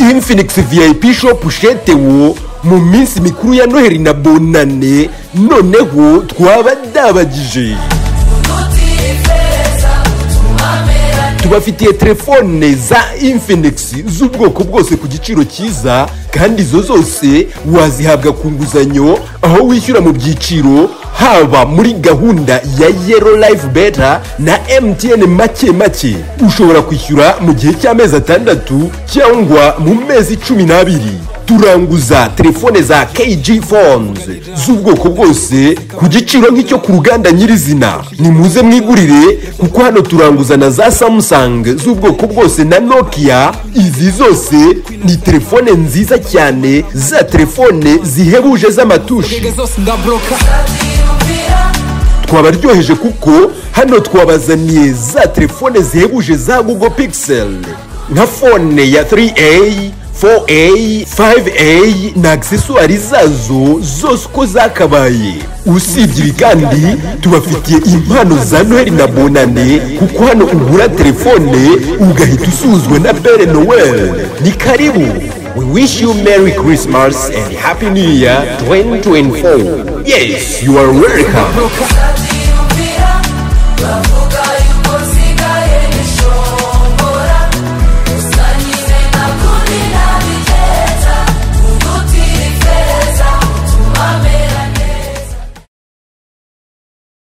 infinix vip shop shete wo mu minsi mikuru ya noheli na bonane noneho twabadabagije tubafitiye telefone za infinix z'ubwoko bwose ku giciro cyiza kandi izo zose wazihabwa ku nguzanyo aho wishyura mu byiciro haba muri gahunda ya yero life beta na mtn make make ushobora kwishyura mu gihe cy'amezi atandatu cyangwa mu mezi cumi n'abiri turanguza telefone za kg phones z'ubwoko bwose ku giciro nk'icyo ku ruganda nyirizina nimuze mwigurire kuko hano turanguza na za samsung z'ubwoko bwose na nokia izi zose ni telefone nziza cyane za telefone zihebuje z'amatushi twabaryoheje kuko hano twabazaniye za telefone zihebuje za google pixel nka fone ya 3a 4A, 5A na agiseswari zazo zose uko zakabaye usibye ibi kandi tubafitiye impano za noheli na bonane kuko hano ugura telefone ugahita usuzwa na bere noel ni karibu We wish you Merry Christmas and Happy New Year 2024. Yes, you are welcome.